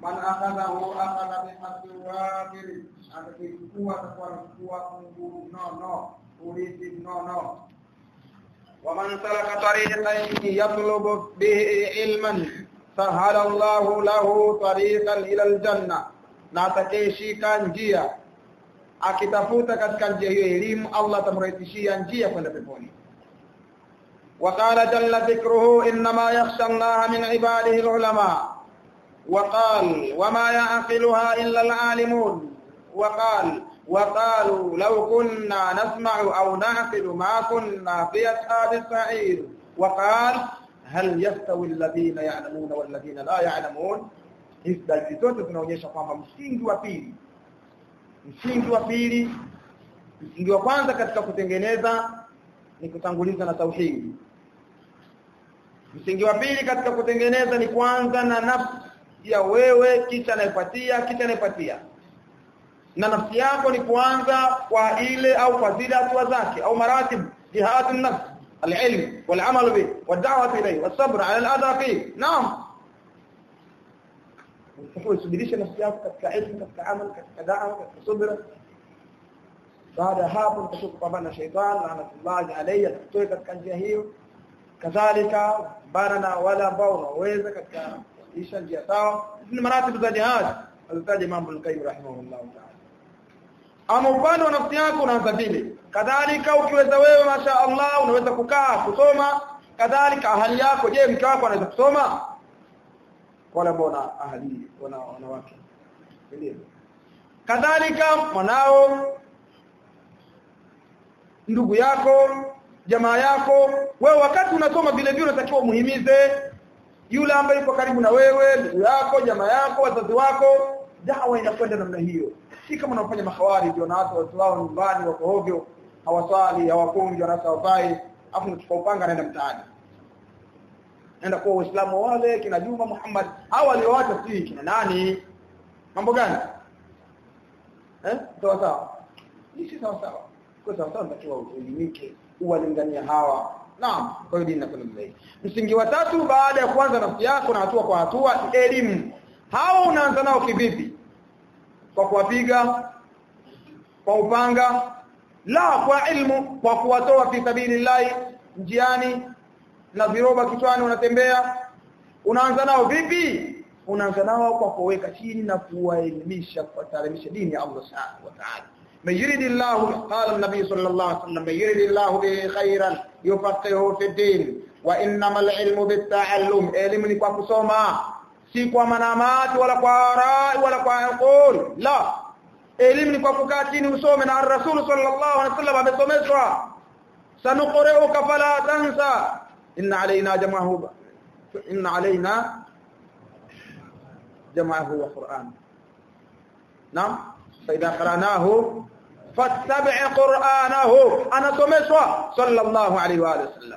man akhadhahu akhadha bihadhi wafir atakichukua atakuwa anachukua fungu nono urithi nono ومن سلك طريقا يطلب به علما سهل الله له طريقا الى الجنه na atakayeshika njia akitafuta katika njia hiyo elimu Allah atamrahisishia njia kwenda peponi وقال جل ذكره انما يخشى الله من عباده العلماء وقال وما يعقلها الا العالمون وقال وقالوا لو كنا نسمع او نعقل ما كنا في اصحاب السعير وقال هل يستوي الذين يعلمون والذين لا يعلمون hizi dalili zote zinaonyesha kwamba msingi wa pili msingi wa pili msingi wa kwanza katika kutengeneza ni kutanguliza na tauhidi msingi wa pili katika kutengeneza ni kwanza na nafsi ya wewe kisha anaipatia kisha anaipatia na nafsi yako ni kuanza kwa ile au kwa zile hatua zake au maratib jihadun nafs العلم والعمل به والدعوه اليه والصبر على الاذى فيه نعم usibirishe nafsi yako katika elimu katika amal katika da'wa katika subra baada hapo utakuwa kupambana na shaytan laanatullahi alayhi atutoe katika njia hiyo kadhalika bana na wale ambao unaweza katika isha njia sawa ni maratibu za jihad alitaja mambo al-qayyim rahimahullah ta'ala ama upande wa nafsi yako unaanza vile kadhalika ukiweza wewe masha Allah unaweza kukaa kusoma kadhalika ahali yako je mke wako anaweza kusoma wala bona ahali wana wanawake ndio kadhalika mwanao ndugu yako jamaa yako wewe wakati unasoma vile vile unatakiwa umuhimize yule ambaye yuko karibu na wewe ndugu yako jamaa yako wazazi wako dawa inakwenda namna hiyo si kama unafanya mahawari ndio na watu watu wao nyumbani wako hovyo hawaswali hawakungi wanasa wafai afu mchukua upanga naenda mtaani nenda kwa Uislamu wale kina Juma Muhammad hao walioacha si kina nani mambo gani eh sawa sawa si sawa sawa kwa sawa sawa natakiwa uelimike uwalingania hawa naam kwa hiyo dini inakwenda mbele msingi wa tatu baada ya kuanza nafsi yako na hatua kwa hatua elimu hao unaanza nao kivipi kwa kuwapiga kwa upanga la kwa ilmu kwa kuwatoa fi sabilillahi njiani na viroba kichwani unatembea unaanza nao vipi unaanza nao kwa kuweka chini na kuwaelimisha kuwataarimisha dini ya Allah subhanahu wa ta'ala من يريد الله قال النبي صلى الله عليه وسلم من يريد الله به خيرا يفقهه في الدين وانما العلم بالتعلم علم ni kwa kusoma si kwa manamati wala kwa rai wala kwa qul la elimu ni kwa kukaa chini usome na rasul sallallahu alaihi wasallam amesomeshwa sanuqri'uka fala tansa inna alaina jama'ahu inna alaina jama'ahu wa qur'an naam فاذا قراناه فاتبع قرانه انا سمشوا صلى الله عليه واله وسلم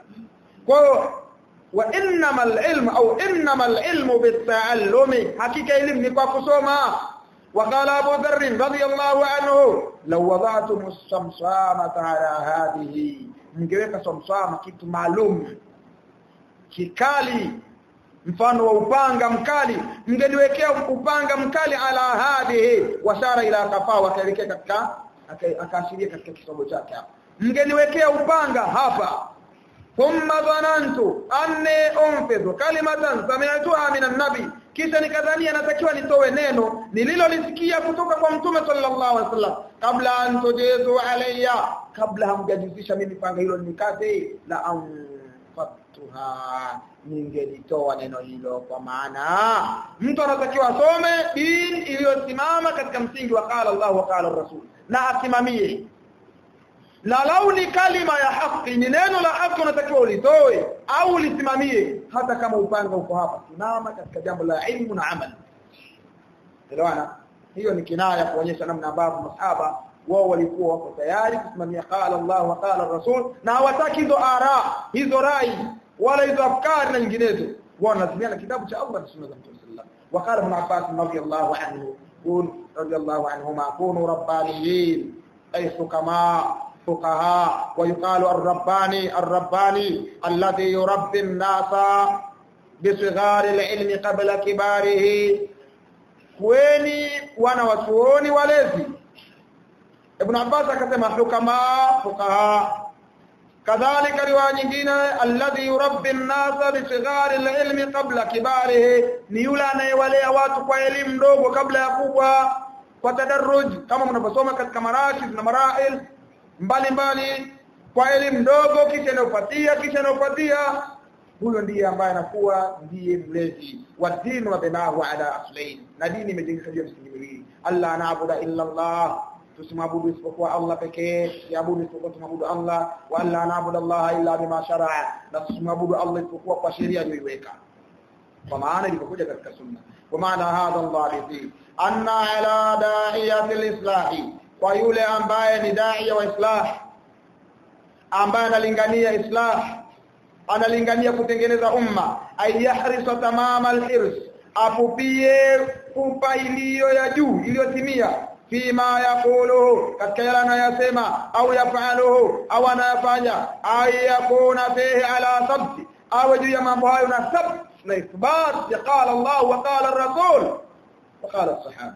وانما العلم او انما العلم بالتعلم حقيقه علم ni kwa kusoma وقال ابو ذر رضي الله عنه لو وضعتم الشمسامه على هذه mngeweka samsama kitu maalum kikali mfano wa upanga mkali mngeniwekea upanga mkali ala hadhihi washara ila kafa wakaelekea katika akaashiria katika kisomo chake hapa mngeniwekea upanga hapa thumma dhanantu anni unfidhu kalimatan sami'tuha min an-nabi kisha nikadhania natakiwa nitoe neno nililolisikia kutoka kwa mtume sallallahu alaihi wasallam kabla an tujizu alayya kabla hamjajuzisha mimi panga hilo nikate la anfatuha ningelitoa neno hilo kwa maana mtu anatakiwa asome dini iliyosimama katika msingi wa qala Allah wa qala Rasul na asimamie na lau ni kalima ya haki ni neno la haki unatakiwa ulitoe au ulisimamie hata kama upanga uko hapa simama katika jambo la ilmu na amali elewana hiyo ni kinaya kuonyesha namna ambavyo masahaba wao walikuwa wako tayari kusimamia qala Allah wa qala Rasul na hawataki hizo ara hizo rai wala hizo afkari na nyinginezo wao wanasimamia kitabu cha Allah na sunna za Mtume sallallahu وقال ابن عباس رضي الله عنه قول رضي الله عنهما كونوا ربانيين أي حكماء فقهاء ويقال الرباني الرباني الذي يربي الناس بصغار العلم قبل كباره kueni wana wachuoni walezi Ibn Abbas akasema hukama fuqaha kadhalika riwaya nyingine alladhi yurabbi an-nasa bi sighari al-ilmi qabla kibarihi ni yule anayewalea watu kwa elimu ndogo kabla ya kubwa kwa tadarruj kama mnavyosoma katika marakis na marail mbalimbali kwa elimu ndogo kisha inayofuatia kisha inayofuatia huyo ndiye ambaye anakuwa ndiye mlezi wa dini wa binahu ala aslain na dini imejengeka juu ya misingi miwili alla na'budu illa Allah tusimwabudu isipokuwa Allah pekee tusiabudu isipokuwa tumwabudu Allah wa alla na'budu Allah illa bima shar'a na tusimwabudu Allah isipokuwa kwa sheria aliyoiweka kwa maana ilivyokuja katika sunna kwa maana hadha Allah anna ala da'iyati al-islahi kwa yule ambaye ni da'iya wa islah ambaye analingania islah analingania kutengeneza umma ayahrisa tamama alhirs apupie pupa iliyo ya juu iliyotimia fima yaquluhu katika yale anayosema au yafaluhu au anayafanya ayakuna fihi ala sabti au juu ya mambo hayo na sabt na ithbat qala Allah wa qala ar-rasul wa qala as-sahaba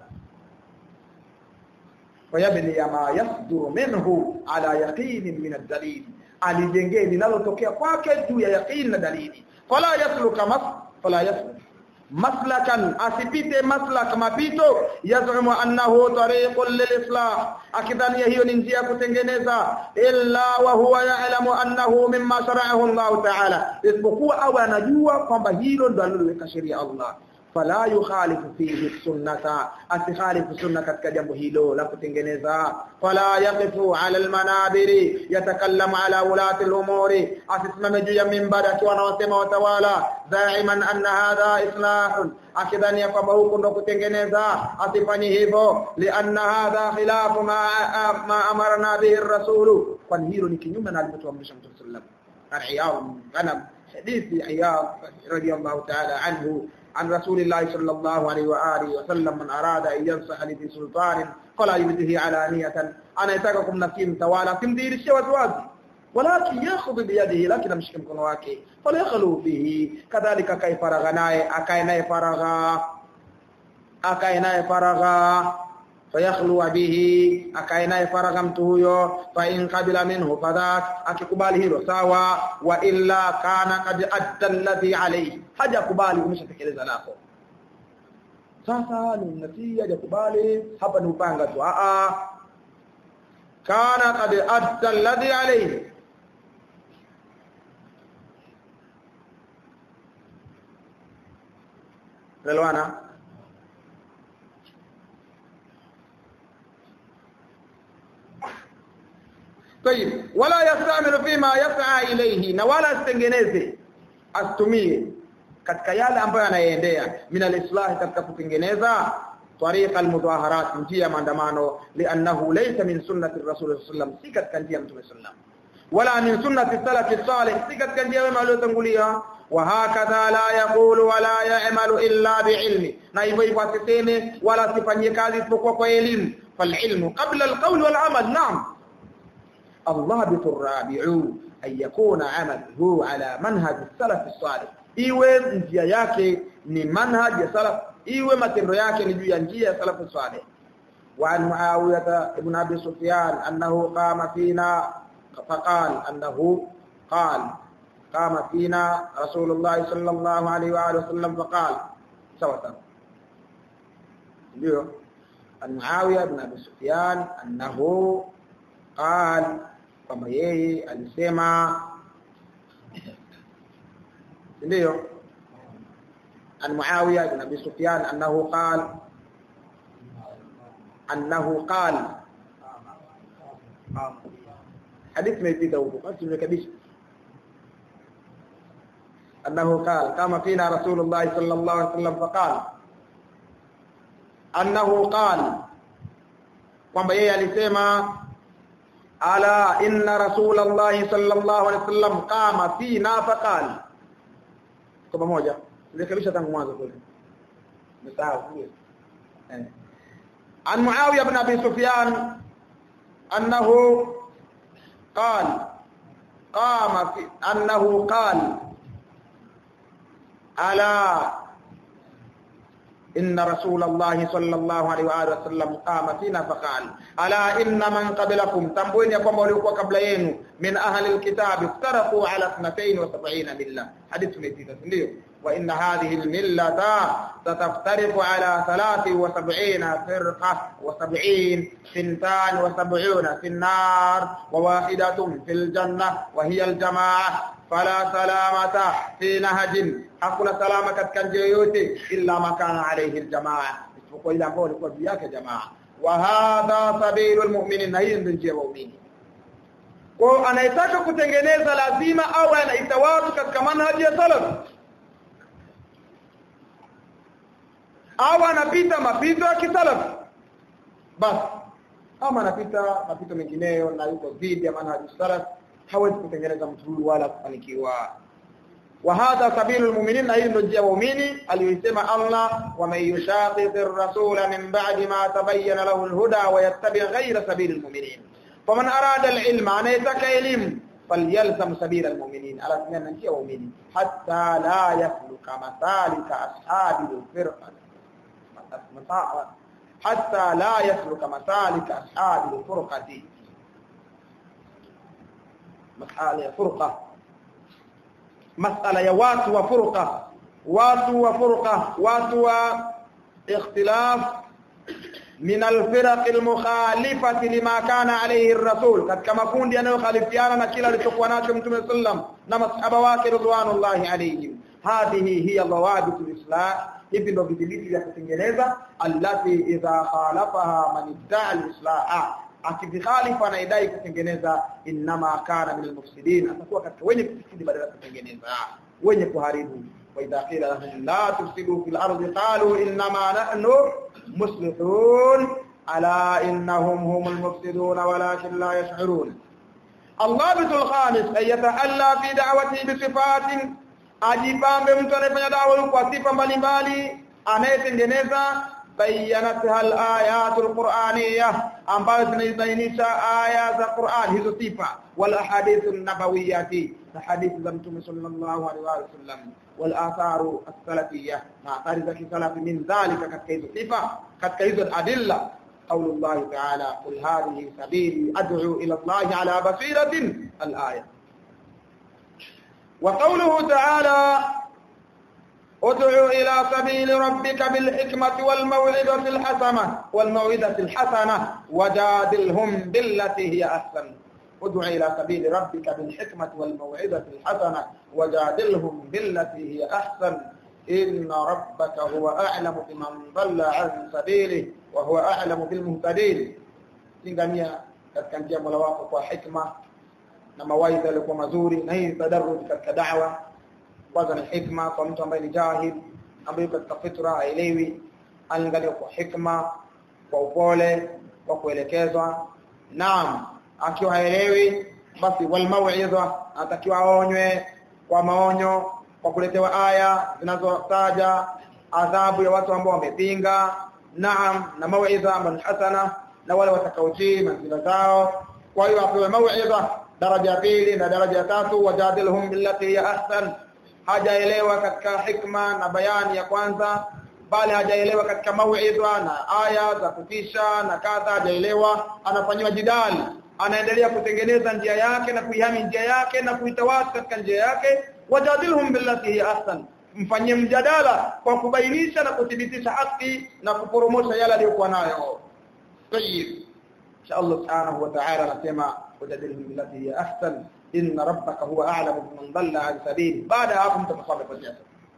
ويبني ما يصدر منه على يقين من الدليل alijengee linalotokea kwake juu ya yaqini na dalili fala yasluka mas fala yasluk maslakan asipite maslak mapito yazumu annahu tariqun lilislah akidhania hiyo ni njia ya kutengeneza illa wa huwa ya'lamu annahu mimma shara'ahu Allah ta'ala isipokuwa au anajua kwamba hilo ndo aliloweka sheria Allah fala yukhalifu fihi sunnata asikhalifu sunna katika jambo hilo la kutengeneza fala yaqifu ala almanabiri yatakallamu ala ulati alumuri asisimame juu ya mimbari akiwa anawasema watawala daiman anna hadha islahun akidhania kwamba huko ndo kutengeneza asifanye hivyo lianna hadha khilafu ma, ma amarna bihi rasulu kwani hilo ni kinyume na alivyotuamrisha mtume sallallahu alaihi wasallam ana hadithi Iyad radiyallahu ta'ala anhu عن رسول الله صلى الله عليه وآله وسلم من أراد أن ينصح لذي سلطان فلا يبده علانية أنا يتاككم نفسي توالى تمدير الشوى توازي ولكن ياخذ بيده لكن مش كم wake فليخلو به كذلك كيف فرغ naye akae naye faragha akae naye faragha fayakhlu bihi akae naye faragha mtu huyo fa in qabila minhu fadhak akikubali hilo sawa wa illa kana qad adda alladhi alayhi hajakubali umeshatekeleza lako sasa ni mnatii hajakubali hapa ni upanga tu a a kana qad adda alladhi alayhi Relwana طيب ولا يستعمل فيما يسعى اليه na wala asitengeneze asitumie katika yale ambayo anayeendea min alislah katika kutengeneza طريق المظاهرات njia maandamano liannahu laysa min sunnati rasul sallam si katika njia ya mtume sallam wala min sunnati salaf salih si katika njia wema waliotangulia wa hakadha la yaqulu wala ya'malu illa bi'ilmi na hivyo hivyo asiseme wala asifanyie kazi isipokuwa kwa elimu fal ilmu qabla al qawl wal amal na'am الضابط الرابع أن يكون عمله على منهج السلف الصالح iwe njia yake ni manhaj ya salaf iwe matendo yake ni juu ya njia ya salaf salih wa an muawiyah ibn abi sufyan annahu qama fina faqal annahu qal qama fina rasulullah sallallahu alaihi wa alihi wasallam faqal sawa sawa ndio an muawiyah ibn abi sufyan annahu qal kwamba yeye alisema ndio an Muawiya ibn Abi Sufyan annahu qala annahu qala hadith imepita huko basi tumekabisha annahu qala kama fina rasulullah sallallahu alaihi wasallam faqala annahu qala kwamba yeye alisema ala inna rasulullah sallallahu alaihi wasallam qama fina faqala kwa pamoja nirekebisha tangu mwanzo kule msahau kule eh an muawiya ibn abi sufyan annahu qala qama fi annahu qala ala إن رسول الله صلى الله عليه وآله وسلم قام فينا فقال ألا إن من قبلكم تنبوين يقوم وليكوا قبل ينو من أهل الكتاب افترقوا على 72 ملة حديث ميتيتا سنديو وإن هذه الملة ستفترق على 73 فرقة وسبعين ثنتان وسبعون في النار وواحدة في الجنة وهي الجماعة فلا سلامة في نهج hakuna salama katika njia yote illa makana alayhi aljamaa isipokuwa ile ambayo ilikuwa juu yake jamaa wa hadha sabilul mu'minin na hii ndio njia ya waumini kwa anayetaka kutengeneza lazima au anaita watu katika manhaji ya salaf au anapita mapito ya kisalaf basi ama anapita mapito mengineyo na yuko dhidi ya manhaji salaf hawezi kutengeneza mtu huyu wala kufanikiwa وهذا سبيل المؤمنين هي ndio njia waumini aliyosema Allah wa man yushaqiqir rasula min ba'di ma tabayyana lahu al-huda wa yattabi' ghayra sabili al-mu'minin faman arada al-ilma anayataka elimu falyalzam sabila al-mu'minin ala sunna njia waumini hatta la yasluka masalika ashabi al-firqa hatta la yasluka masalika ashabi al-furqati masala ya furqa masala ya watu wa furqa watu wa furqa watu wa ikhtilaf min alfiraq almukhalifati lima kana alayhi ar-rasul katika makundi yanayokhalifiana na kila alichokuwa nacho mtume sallam na masahaba wake ridwanullahi alayhim hadhihi hiya dawabit alislah hivi ndio vidhibiti vya kutengeneza allati idha khalafaha man idda'a al-islah akivikhalifu anaidai kutengeneza inma kana min almufsidin atakuwa katika wenye kufisidi badala ya kutengeneza wenye kuharibu wa idha qila lahum la tufsidu fil ardi qalu inma nahnu muslihun ala innahum humul mufsidun walakin la yash'urun الضابط الخامس أن يتحلى في دعوته بصفات ajipambe mtu anayefanya dawa kwa sifa mbalimbali anayetengeneza bayanatha al-ayatul qur'aniyah ambazo zinabainisha aya za Qur'an hizo sifa wal ahadithun nabawiyati na hadithi za mtume sallallahu alaihi wasallam wal atharu as-salafiyah na athari za kisalafi min dhalika katika hizo sifa katika hizo adilla قول الله تعالى قل هذه سبيلي أدعو إلى الله على بصيرة الآية وقوله تعالى ادع إلى سبيل ربك بالحكمة والموعظة الحسنة والموعظة الحسنة وجادلهم بالتي هي أحسن ادع إلى سبيل ربك بالحكمة والموعظة الحسنة وجادلهم بالتي هي أحسن إن ربك هو أعلم بمن ضل عن سبيله وهو أعلم بالمهتدين lingania katika njia mola wako kwa hikma na mawaidha yalikuwa mazuri na hii tadarruj katika da'wa kwanza ni hikma kwa mtu ambaye ni jahil ambaye katika fitra haelewi angalia kwa hikma kwa upole kwa kuelekezwa naam akiwa haelewi basi wal mau'idha atakiwa aonywe kwa maonyo kwa kuletewa aya zinazotaja adhabu ya watu ambao wamepinga naam na mau'idha ambayo hasana na wale watakaotii manzila zao kwa hiyo apewe mau'idha daraja pili na daraja tatu wajadilhum billati hiya ahsan hajaelewa katika hikma na bayani ya kwanza bali hajaelewa katika mauidha na aya za kutisha na kadha hajaelewa anafanywa jidali anaendelea kutengeneza njia yake na kuihami njia yake na kuitawasi katika njia yake wajadilhum billati hiya ahsan mfanyie mjadala kwa kubainisha na kuthibitisha haki na kuporomosha yale aliyokuwa nayo tayyib insha Allah subhanahu wa ta'ala anasema wajadilhum billati hiya ahsan inna rabbaka huwa a'lamu biman dhalla an sabili baada hapo mtakuwa mmepotea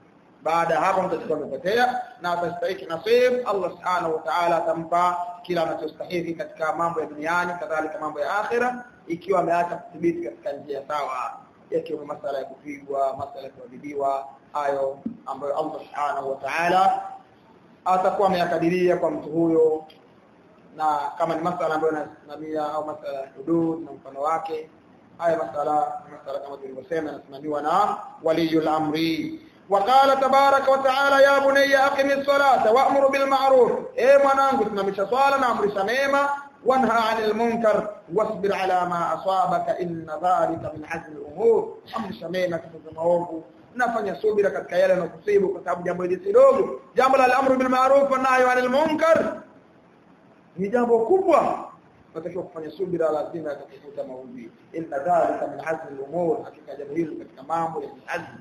baada hapo mtakuwa mmepotea na atastahili nasib Allah subhanahu wa ta'ala atampa kila anachostahili katika mambo ya duniani kadhalika mambo ya akhira ikiwa ameacha kudhibiti katika njia sawa yakiwa masala ya kupigwa masala ya kuadhibiwa hayo ambayo Allah subhanahu wa ta'ala atakuwa ameyakadiria kwa mtu huyo na kama ni masala ambayo yanasimamia au masala ya hudud na mfano wake haya masala masala kama tulivyosema yanasimamiwa na waliyul amri وقال تبارك وتعالى يا بني اقم الصلاه وامر بالمعروف اي mwanangu simamisha swala na amrisha mema wanha 'anil munkar wasbir 'ala ma asabaka inna dhalika min 'azmi al-umur amrisha mema katika maovu nafanya subira katika yale yanayokusibu kwa sababu jambo hili si dogo jambo la al-amru bil ma'ruf wa nahyi 'anil munkar ni jambo kubwa natakiwa kufanya subira lazima yatakukuta maudhi inna dhalika min azmi al-umur hakika jambo hili katika mambo ya azmi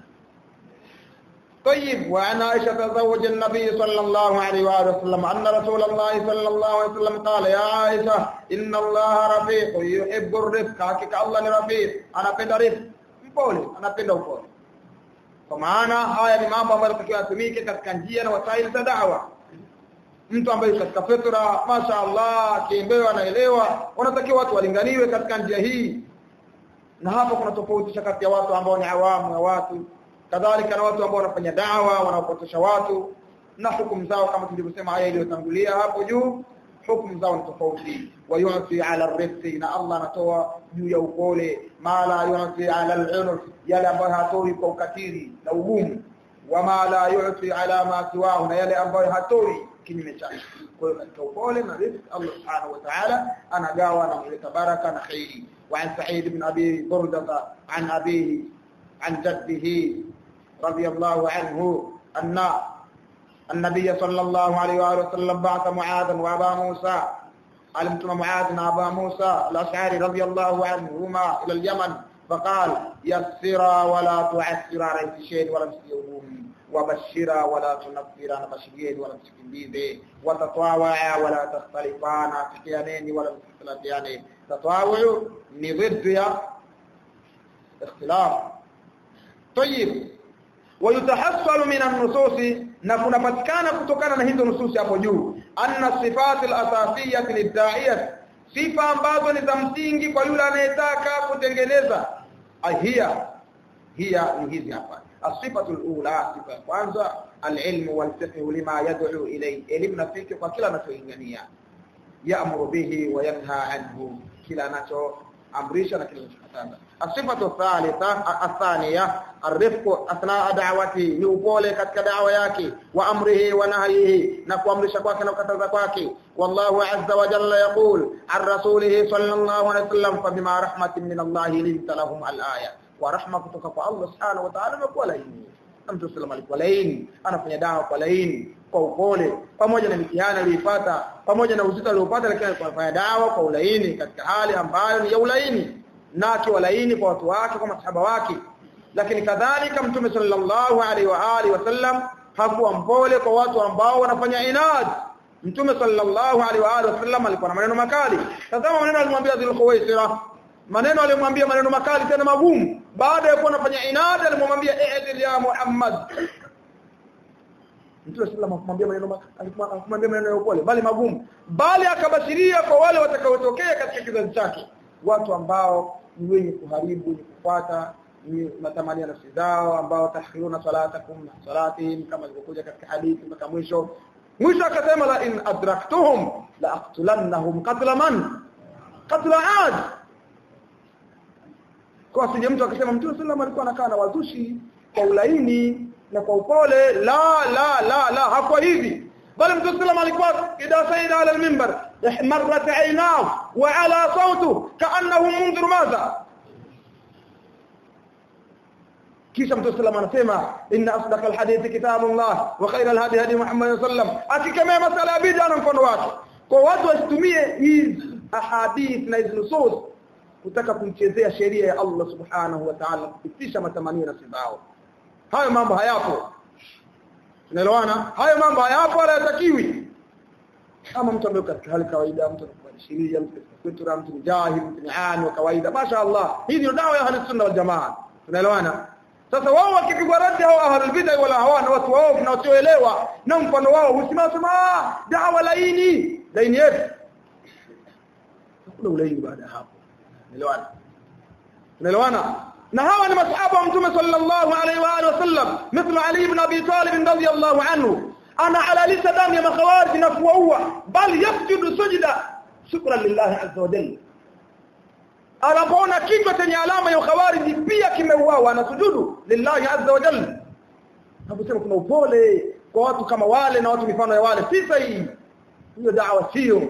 طيب وعن عائشة زوج النبي صلى الله عليه وآله وسلم أن رسول الله صلى الله عليه وسلم قال يا عائشة إن الله رفيق يحب الرفق حقيقة الله رفيق أنا بند رفق mpole anapenda upole kwa maana haya ni mambo ambayo yanatakiwa yatumike katika njia na wasaili za da'wa mtu ambaye katika fitra masha Allah akiembewa anaelewa wanatakiwa watu walinganiwe katika njia hii na hapo kuna tofauti kati ya watu ambao ni awamu ya watu kadhalika na watu ambao wanafanya dawa wanaopotosha watu na hukumu zao kama tulivyosema aya iliyotangulia hapo juu hukumu zao ni tofauti wayuti ala rifqi na Allah anatoa juu ya upole ma la yuti ala al-unuf yale ambayo hatoi kwa ukatili na ugumu wama la yuti ala ma siwahu na yale ambayo hatoi kinyume chake kwa hiyo katika upole na riziki Allah subhanahu wa ta'ala anagawa na kuleta baraka na khairi وعن سعيد بن أبي بردة عن أبيه عن جده رضي الله عنه أن النبي صلى الله عليه وآله وسلم بعث معاذا وأبا موسى علمتم معاذ وأبا موسى الأشعري رضي الله عنهما إلى اليمن فقال يسرا ولا تعسرا رئيس شيء ولا مسيوم وبشرا ولا تنفرا بشرين ولا تكبيبه وتطاوعا ولا تختلفان تكيانين ولا تختلفيان تطاوع ضد يا اختلاف طيب ويتحصل من النصوص na kunapatikana kutokana na hizo nususi hapo juu anna sifati al-asasiyah lid-da'iyah sifa ambazo ni za msingi kwa yule anayetaka kutengeneza ahia hiya ni hizi hapa asifatu al-ula sifa kwanza al-ilm wal-fiqh lima yad'u ilayhi elimu na fikra kwa kila anachoingania ya'muru bihi wa yanha anhu kila anacho amrisha na kile anachokataza asifatu thalitha athaniya arifqu athna da'wati ni upole katika da'wa yake wa amrihi wa nahyihi na kuamrisha kwake na kukataza kwake wallahu azza wa jalla yaqul an rasulihi sallallahu alayhi wasallam fa bima rahmatin min Allah linta lahum al-aya wa rahma kutoka kwa Allah subhanahu wa ta'ala imekuwa laini Mtume sallallahu alikuwa laini anafanya dawa kwa laini kwa upole pamoja na mitihani aliyoipata pamoja na uzito aliopata lakini alifanya dawa kwa ulaini katika hali ambayo ni ya ulaini na akiwa laini kwa watu wake kwa masahaba wake lakini kadhalika mtume sallallahu alaihi wa alihi wasallam hakuwa mpole kwa watu ambao wanafanya inad mtume sallallahu alaihi wa alihi wasallam alikuwa na maneno makali tazama maneno alimwambia Dhulkhuwaisira maneno alimwambia maneno makali tena magumu baada ya kuwa anafanya inad alimwambia i'dil ya Muhammad Mtume sallallahu akamwambia maneno akamwambia maneno ya upole bali magumu bali akabashiria kwa wale watakaotokea katika kizazi chake watu ambao ni wenye kuharibu ni kufuata ni matamania nafsi zao ambao tahiruna salatakum na salatihim kama ilivyokuja katika hadithi mpaka mwisho mwisho akasema la in adraktuhum la aqtulannahum qatla man qatla ad kwa sije mtu akasema mtume sallallahu alikuwa anakaa na wazushi kwa ulaini na kwa upole la la la la hakuwa hivi bali mtume sallallahu alikuwa idha saida ala al-minbar ihmarrat aynahu wa ala sautu kaannahu munzir madha kisha mtume sallallahu anasema inna asdaqa alhadithi kitabullah wa khayra alhadi hadi muhammad sallam akikemea masala ya bid'a na mfano wake kwa watu wasitumie hizi ahadith na hizi nusus kutaka kuichezea sheria ya Allah subhanahu wa ta'ala kupitisha matamanio na sibao hayo mambo hayapo unaelewana hayo mambo hayapo wala yatakiwi kama mtu ambaye katika hali kawaida mtu anakubalishiria mtu kutura mtu jahil mtu ni ani wa kawaida mashaallah hii ndio dawa ya ahli sunna wal jamaa tunaelewana sasa wao wakipigwa radi hao ahlul bid'ah wala hawana watu wao na wasioelewa na mfano wao husimama sema dawa laini laini yetu kuna ulaini baada hapo unaelewana unaelewana na hawa ni masahaba wa mtume sallallahu alaihi wa alihi wasallam mithlu ali ibn abi talib radhiyallahu anhu ana halalisa damu ya makhawarij na kuwaua bali yasjudu sujda shukran lillahi azza wa jalla anapoona kichwa chenye alama ya ukhawariji pia kimeuawa na sujudu lillahi azza wa jalla naposema kuna upole kwa watu kama wale na watu mifano ya wale si sahihi hiyo da'wa sio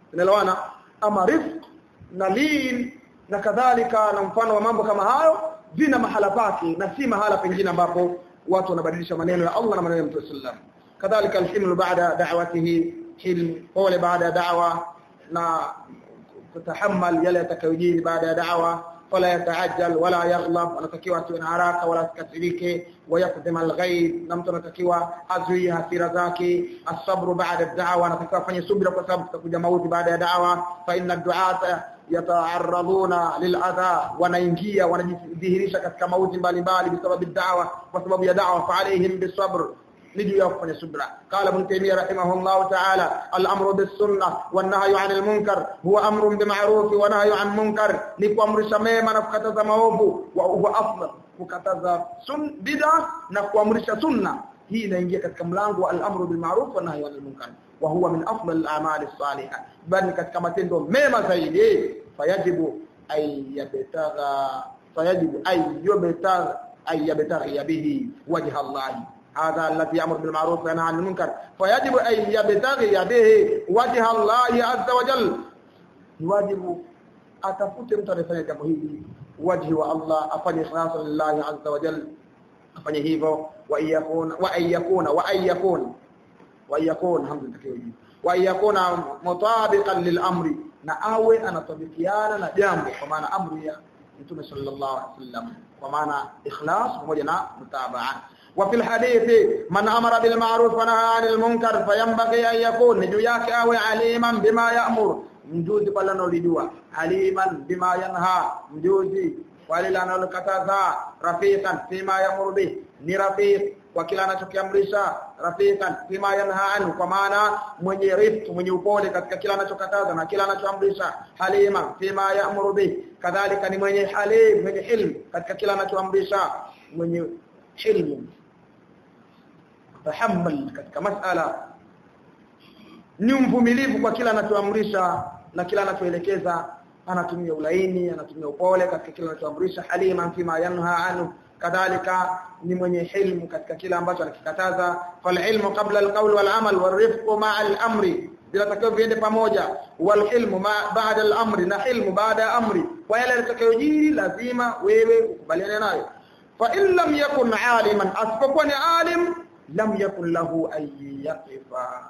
tunaelewana ama rifq na lin na kadhalika na mfano wa mambo kama hayo vina mahala pake na si mahala pengine ambapo watu wanabadilisha maneno ya Allah na maneno ya Mtume sallam kadhalika alhimlu baada da'watihi hilm pole baada ya da'wa na kutahammal yale yatakayojiri baada ya da'wa wala yataajjal wala yaghlab anatakiwa asiwe na haraka wala asikasirike wayakdhima alghaib na mtu anatakiwa azuie hasira zake asabru baada ad-da'wa anatakiwa afanye subira kwa sababu tutakuja mauti baada ya da'wa fa inna ad-du'ata yata'arraduna lil'adha wanaingia wanajidhihirisha katika mauti mbalimbali bisababi da'wa kwa sababu ya da'wa fa alaihim bisabr niju ya kufanya subra qala ibn taymiyyah rahimahullah ta'ala al-amru bis-sunnah wan-nahyu 'anil munkar huwa amrun bima'ruf wa nahyu 'an munkar ni kuamrisha mema na kukataza maovu wa huwa afdal kukataza sun bid'a na kuamrisha sunna hii inaingia katika mlango wa al-amru bil ma'ruf wa nahyu 'anil munkar wa huwa min afdal al-a'mal as-salihah bali katika matendo mema zaidi fayajibu ay yabtagha fayajibu ay yabtagha ay yabtaghi bihi wajha Allah هذا الذي يأمر بالمعروف وينهى عن المنكر فيجب أن يبتغي به وجه الله عز وجل واجب atafute mtu anayefanya jambo hili wajhi wa Allah afanye ikhlasa lillahi azza wa jalla afanye hivyo wa yakuna wa yakuna wa yakuna wa yakuna hamdulillah wa yakuna mutabiqan lil amri na awe anatabikiana na jambo kwa maana amri ya Mtume sallallahu alaihi wasallam kwa maana ikhlas pamoja na mutabaa وفي الحديث من أمر بالمعروف ونهى عن المنكر فينبغي أن يكون جياك أو عليما بما يأمر mjuzi pale analojua aliman bima yanha mjuzi wale analokataza rafiqan fima yamuru bih ni rafiq kwa kila anachokiamrisha rafiqan fima yanha anhu kwa maana mwenye rifq mwenye upole katika kila anachokataza na kila anachoamrisha halima fima yamuru bih kadhalika ni mwenye halim mwenye hilm katika kila anachoamrisha mwenye hilmu tahammal katika masala ni mvumilivu kwa kila anachoamrisha na kila anachoelekeza anatumia ulaini anatumia upole katika kila anachoamrisha halima fima yanha anhu kadhalika ni mwenye hilmu katika kila ambacho anakikataza fal ilmu qabla alqawl wal amal wal rifqu ma'a al amri bila takao viende pamoja wal hilmu ba'da al amri na hilmu baada ya amri kwa yale yatakayojiri lazima wewe ukubaliane nayo fa in lam yakun aliman asipokuwa ni alim lam yakun lahu ay yaqifa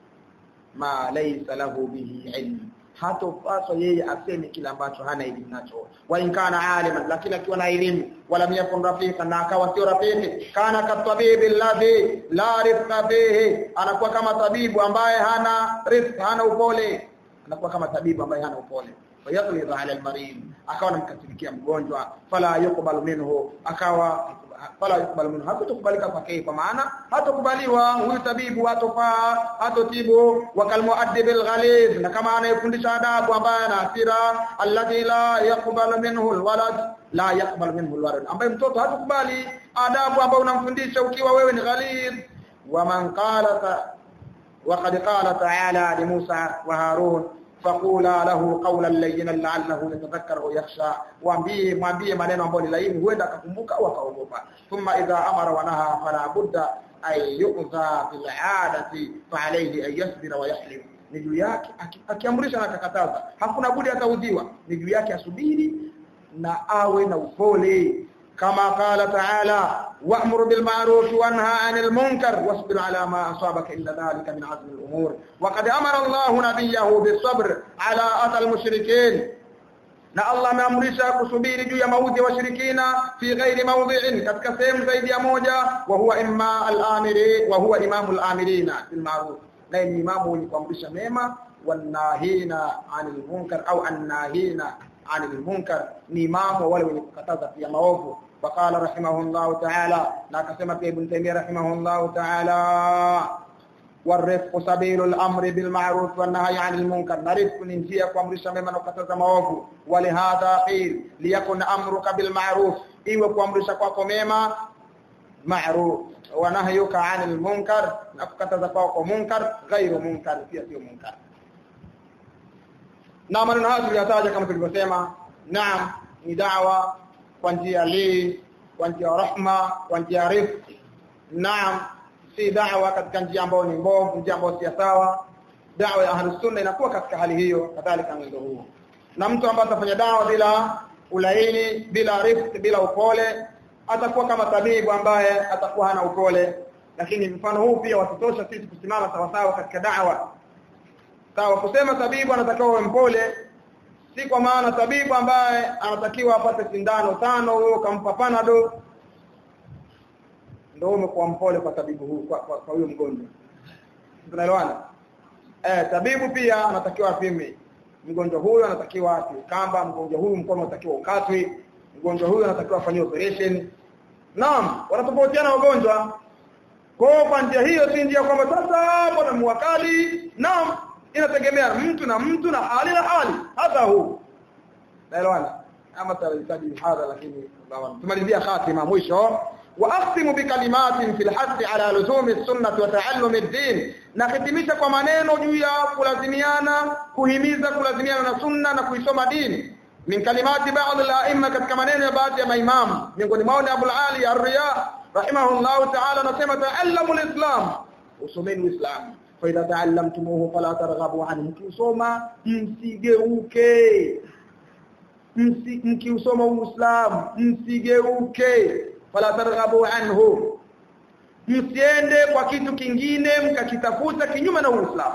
ma laysa lahu bihi ilm hatopaswa yeye aseme kile ambacho hana elimu nacho wa in kana aliman lakini akiwa na elimu wala yakun rafiqa na akawa sio rafiki kana katabibi alladhi la rifqa bihi anakuwa kama tabibu ambaye hana rifqa hana upole anakuwa kama tabibu ambaye hana upole fayaghlidha ala almarid akawa anamkasirikia mgonjwa fala yuqbalu minhu akawa fala yuqbalu minhu hatakubalika kwake kwa maana hatakubaliwa huyu tabibu hatofaa hatotibu wakal muaddib alghaliz na kama anayefundisha adabu ambaye ana hasira alladhi la yaqbalu minhu alwalad la yaqbalu minhu alwalad ambaye mtoto hatakubali adabu ambayo unamfundisha ukiwa wewe ni ghalid waman qala وقد قال تعالى لموسى وهارون فقولا له قولا لينا لعله يتذكر او يخشى waambie mwambie maneno ambayo ni laini huenda akakumbuka au akaogopa thumma idha amara wa naha fala budda ay yu'za bil 'adati fa alayhi an yasbira wa yahlim ni juu yake akiamrisha na akakataza hakuna budi ataudhiwa ni juu yake asubiri na awe na upole كما قال تعالى وأمر بالمعروف وانهى عن المنكر واصبر على ما أصابك إلا ذلك من عزم الأمور وقد أمر الله نبيه بالصبر على أذى المشركين na Allah ameamrisha kusubiri juu ya maudhi wa shirikina fi ghairi mawdhi'in katika sehemu zaidi ya moja wa huwa imma al-amiri wa huwa imamu al-amirina bil ma'ruf na ni imamu mwenye kuamrisha mema wanahina 'anil munkar au annahina 'anil munkar ni imamu wale wenye kukataza pia maovu وقال رحمه الله تعالى لا كما في ابن تيميه رحمه الله تعالى والرفق سبيل الامر بالمعروف والنهي عن المنكر نرفق ننجيه kuamrisha mema na kukataza maovu ولهذا قيل ليكن امرك بالمعروف iwe kuamrisha kwako mema ma'ruf wa nahyuka 'anil munkar na kukataza kwako munkar ghairu munkar pia sio munkar na maneno haya tuliyataja kama tulivyosema naam ni da'wa kwa njia li kwa njia rahma kwa njia rifq naam si da'wa katika njia ambayo ni mbovu njia ambayo si sawa da'wa ya ahlus sunna inakuwa katika hali hiyo kadhalika mwendo huo na mtu ambaye atafanya da'wa bila ulaini bila rifq bila upole atakuwa kama tabibu ambaye atakuwa hana upole lakini mfano huu pia watutosha sisi kusimama sawa sawa katika da'wa sawa kusema tabibu anatakiwa awe mpole si kwa maana tabibu ambaye anatakiwa apate sindano tano huyo kampa panado ndio umekuwa mpole kwa tabibu huu kwa, kwa, kwa huyo mgonjwa tunaelewana eh tabibu pia anatakiwa apime mgonjwa huyu anatakiwa ati kamba mgonjwa huyu mkono unatakiwa ukatwe mgonjwa huyu anatakiwa afanywe operation naam wanatofautiana wagonjwa kwa kwa njia hiyo si njia kwamba sasa mbona muwakali naam inategemea mtu na mtu na hali na hali hata huu naelewana ama tahitaji hadha lakini tumalizia khatima mwisho واختم بكلمات في الحث على لزوم السنه وتعلم الدين نختمisha kwa maneno juu ya kulazimiana kuhimiza kulazimiana na sunna na kuisoma dini min kalimati ba'd al-a'imma katika maneno ya baadhi ya maimamu miongoni mwao ni Abu Ali Ar-Riya rahimahullah ta'ala anasema ta'allamu al-islam usomeni uislamu fa idha ta'allamtumuhu fala targhabu anhu mkisoma msigeuke mkiusoma uislamu msigeuke fala targhabu anhu msiende kwa kitu kingine mkakitafuta kinyume na uislamu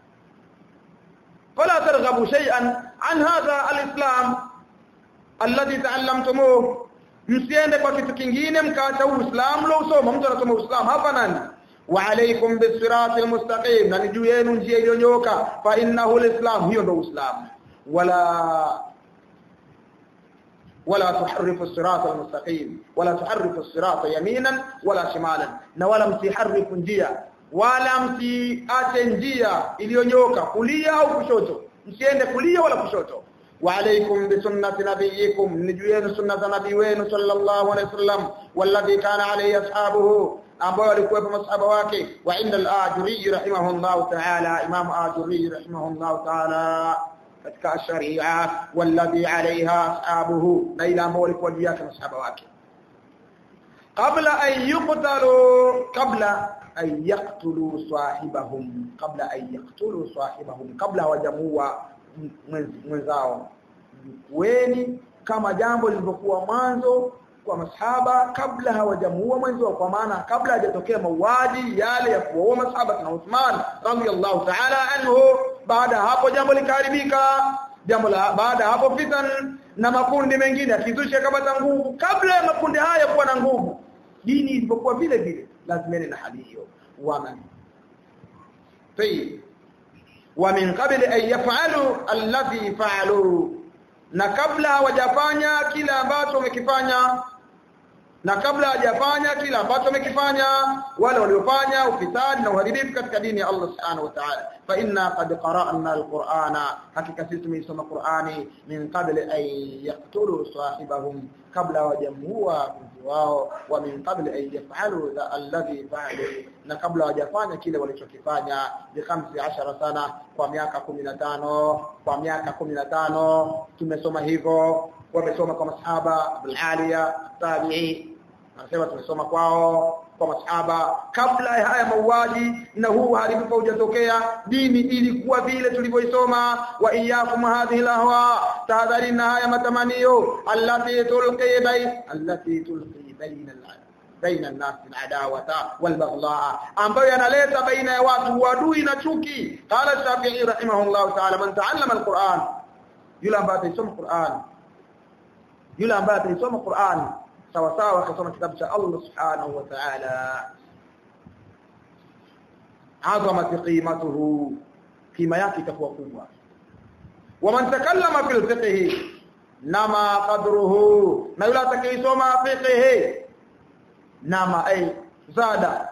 fala targhabu shay'an an hadha alislam alladhi ta'allamtumuhu msiende kwa kitu kingine mkaacha uislamu lo usoma mtu anasoma uislamu hapa nani wa alaykum bisiratil mustaqim na juu yenu njia iliyonyoka fa innahu alislam hiyo ndio uislamu wala ولا تحرف الصراط المستقيم ولا تحرف الصراط يمينا ولا شمالا na wala msiharrifu njia wala msiache njia iliyonyoka kulia au kushoto msiende kulia wala kushoto wa alaykum bi sunnati nabiyikum nijueni sunna za nabii wenu sallallahu alayhi wasallam walladhi kana alayhi ashabuhu ambao walikuwa masahaba wake wa inda al-ajuri rahimahullah ta'ala imam ajuri rahimahullah ta'ala katika sharia walladhi alaiha ashabuhu na ila ambao walikuwa juu yake masahaba wake qabla an yuqtalu qabla an yaqtulu sahibahum qabla an yaqtulu sahibahum kabla hawajamua mwenzao weni kama jambo lilivyokuwa mwanzo kwa masahaba kabla hawajamuua mwenzi wao kwa maana kabla hajatokea mauaji yale ya kuua masahaba na Uthman radhiyallahu ta'ala anhu baada hapo jambo likaharibika jambo la baada hapo fitan na makundi mengine akizusha kama nguvu kabla ya makundi haya kuwa na nguvu dini ilipokuwa vile vile lazima na hali hiyo waman tayyib wa min qabli an yaf'alu alladhi fa'alu na kabla hawajafanya kila ambacho wamekifanya na kabla hajafanya kila ambacho wamekifanya wale waliofanya ufisadi na uharibifu katika dini ya Allah Subhanahu wa Ta'ala fa inna qad qara'na al-Qur'ana hakika sisi tumesoma Qur'ani min qabli an yaqtulu sahibahum kabla hawajamua mtu wao wa min qabli an yaf'alu alladhi fa'alu na kabla hawajafanya kile walichokifanya bi 15 sana kwa miaka 15 kwa miaka 15 tumesoma hivyo wamesoma kwa masahaba Abul Aliya tabi'i anasema tumesoma kwao kwa masahaba kabla ya haya mauaji na huu haribifu hujatokea dini ilikuwa vile tulivyoisoma wa iyyakum hadhihi lahwa tahadharina haya matamanio allati tulqi bay allati tulqi baina baina an-nas al-adawata wal-baghdha ambayo yanaleta baina ya watu uadui na chuki qala shafi'i rahimahullah ta'ala man ta'allama al-Qur'an yule ambaye atasoma Qur'an yule ambaye atasoma Qur'an sawa sawa akasoma kitabu cha Allah subhanahu wa ta'ala azamat qimatuhu kima yake itakuwa kubwa waman takallama fil fiqh nama qadruhu na yule atakayesoma fiqh nama ay zada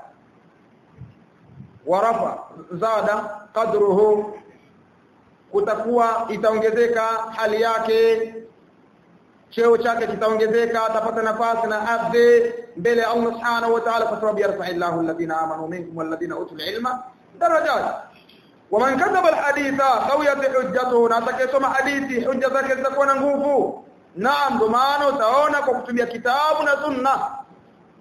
warafa zada qadruhu kutakuwa itaongezeka hali yake cheo chake kitaongezeka atapata nafasi na ardhi mbele ya Allah subhanahu wa ta'ala kwa sababu yarfa'illahu alladhina amanu minkum walladhina utul ilma darajat waman kadhaba alhaditha qawiyat hujjatuhu na atakayesoma hadithi hujja zake zitakuwa na nguvu naam ndio maana utaona kwa kutumia kitabu na sunna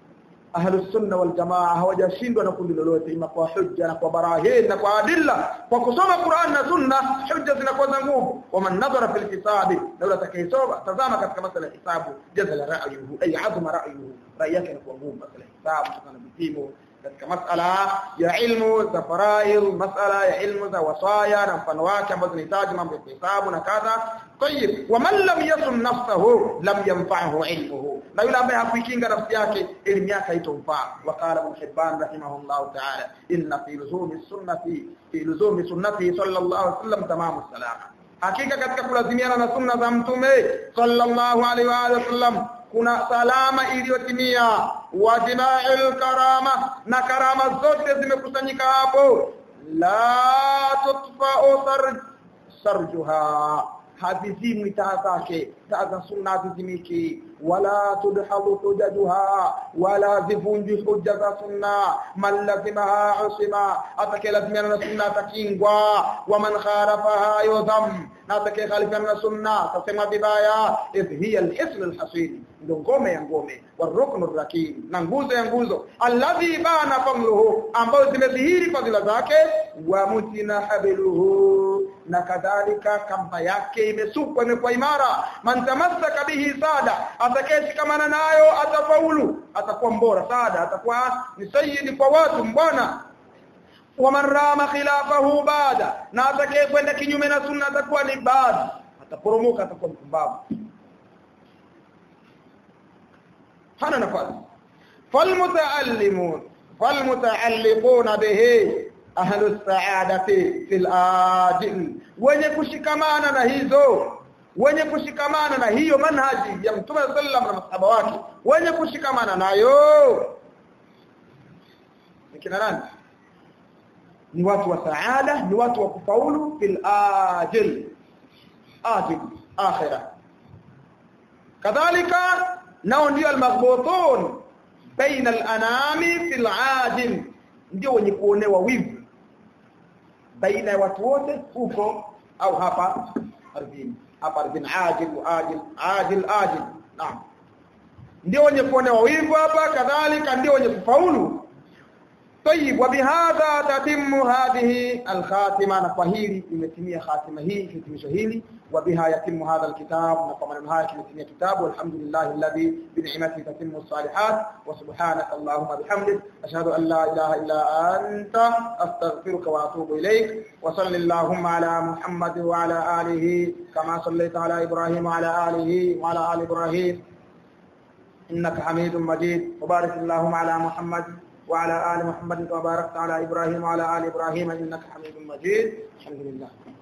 ahlus sunna wal jamaa hawajashindwa na kundi lolote ima kwa hujja na kwa barahin na kwa adilla kwa kusoma Qur'an na sunna hujja zinakuwa za nguvu wa man nadhara fil hisabi laula atakayesoma tazama katika masala ya hisabu jazala ra'yuhu ay azma ra'yuhu rai yake inakuwa ngumu masala ya hisabu kutokana na vipimo katika masala ya ilmu za faraid masala ya ilmu za wasaya na mfano wake ambazo zinahitaji mambo ya hisabu na kadha tayib wa man lam yasun nafsahu lam yanfa'hu ilmuhu na yule ambaye hakuikinga nafsi yake elimu yake haitomfaa waqala ibn hibban rahimahullah ta'ala inna fi luzumi sunnati fi luzumi sunnati sallallahu alaihi wasallam tamamu salama hakika katika kulazimiana na sunna za mtume sallallahu alaihi wa sallam kuna salama iliyotimia wa dima'il karama na karama zote zimekusanyika hapo la tutfa'u sarj sarjuha hazizimwi taa zake taa za sunna hazizimiki wala tudhalu hujajuha wala zivunjwi hujja za sunna man lazimaha usima atakayelazimiana na sunna atakingwa wa man khalafaha yudham na atakayekhalifiana na sunna atasema vibaya idh hiya al-hisn al-hasin ndio ngome ya ngome warukn ar-rakim na nguzo ya nguzo alladhi bana fadluhu ambayo zimedhihiri fadhila zake wa mutina habiluhu na kadhalika kamba yake imesukwa imekuwa imara man tamassaka bihi sada atakayeshikamana nayo atafaulu atakuwa mbora sada atakuwa ni sayyidi kwa watu mbwana waman rama khilafahu bada na atakayekwenda kinyume na sunna atakuwa ni bad ataporomoka atakuwa mpumbavu hana nafasi falmutaallimun falmutaalliquna bihi ahlu saadati fil ajil wenye kushikamana na hizo wenye kushikamana na hiyo manhaji ya mtume sallam na masahaba wake wenye kushikamana nayo nikina nani ni watu wa saada ni watu wa kufaulu fil ajil ajil akhirah kadhalika nao ndio almaghbutun baina alanami fil ajil ndio wenye kuonewa wivu baina ya watu wote huko au hapa ardhini hapa ardhini ajil ajil ajil ajil naam ndio wenye kuonewa wivu hapa kadhalika ndio wenye kufaulu طيب وبهذا تتم هذه الخاتمه نفهيلي imetimia khatima hii hitimisho hili وبها يتم هذا الكتاب وكما نهايه يتم كتاب والحمد لله الذي بنعمته تتم الصالحات وسبحانك اللهم بحمدك اشهد ان لا اله الا انت استغفرك واتوب اليك وصل اللهم على محمد وعلى اله كما صليت على ابراهيم وعلى اله وعلى ال ابراهيم انك حميد مجيد وبارك اللهم على محمد وعلى آل محمد كما باركت على إبراهيم وعلى آل إبراهيم إنك حميد مجيد الحمد لله